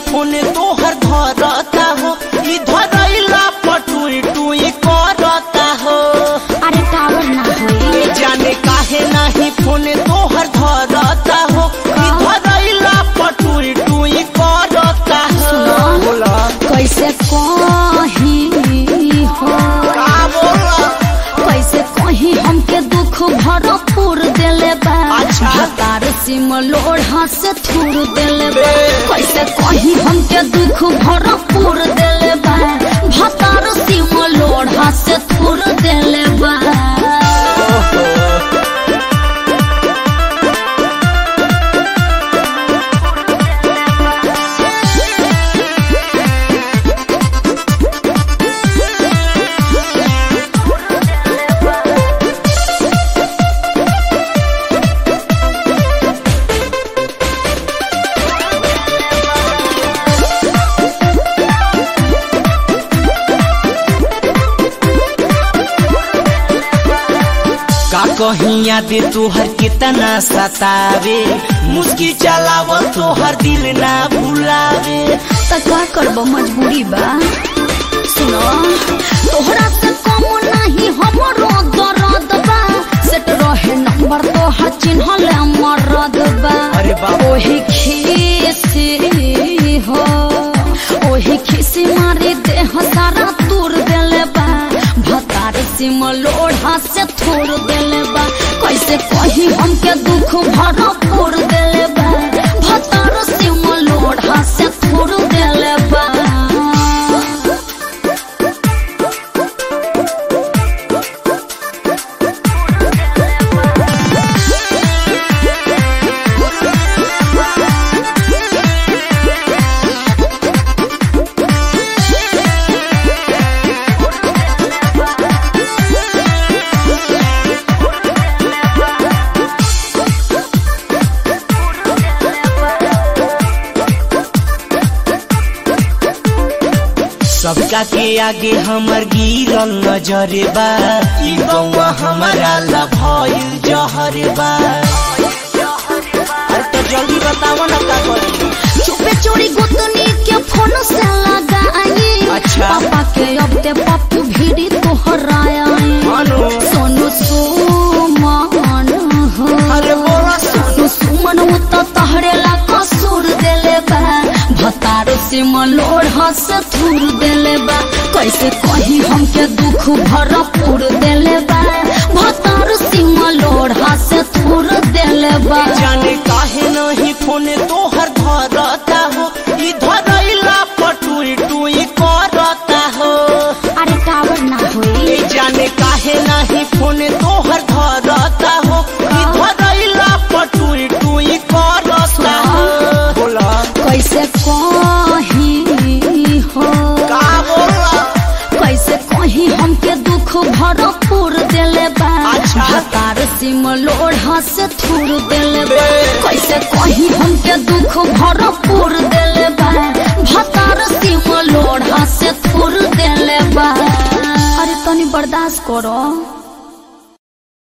Phone तोहर धरता हो ई धरैला पटुई टुई करता हो अरे टावर ना होई ए जाने काहे नहीं फोन तोहर धरता हो ई धरैला पटुई टुई करता हो सुनो। बोला कैसे कही हो का बोला कैसे कही हमके दुख भरपूर देले बा अच्छा। हतार सिम लोढ़ा से थूर देले बा बे। कैसे कही हमके दुख भरपूर देले बा हतार सिम लोढ़ा से थूर देले बा का कहीं याद तोहर कितना सतावे मुस्की चलावल तोहर दिल ना भुलावे त का करब मजबूरी बा सुनो तोहरा से कम नहीं हमरो दर्द बा सेट रहे नंबर तोहर चिन्हल मरद बा अरे बाप। ओही खीसी हो ओही खीसी मारी देह सारा तूर देले बा भतार सिम लोढ़ा से थोड़ देले बा कैसे कही हमके दुख भरपूर देले बा भतार सिम लोढ़ा से थोड़ देले बा सबका के आगे हमर गिरल नजरे बा ई गौवा हमारा ला भइल जहरे बा अरे तो जल्दी बताओ ना का करी चुपे चोरी गोतनी के फोन से लगाई अच्छा। पापा के अब ते पप्पू भीड़ी तोहराया मानो सोनू सुमन हो अरे बोला सोनू सुमन वो तो तहरे ला कसूर देले बा भतार से मलोड़ हंस थूर देले बा कैसे कही हमके दुख भरपूर देले बा भतार से मलोड़ हंस थूर देले बा जाने काहे नहीं फोन तोहर धरता हो ई धरैला पटुई टुई करता हो अरे टावर ना होई ए जाने काहे नहीं फोन तोहर धरता हो ई धरैला पटुई टुई करता हो बोला कैसे कही हो का बोला कैसे कही हमके दुख भरपूर देले बा अच्छा। हतार सिम लोढ़ा से थूर देले बा बे। कैसे कही हमके दुख भरपूर देले बा भतार सिम लोढ़ा से थूर देले बा अरे तनी बर्दाश्त करो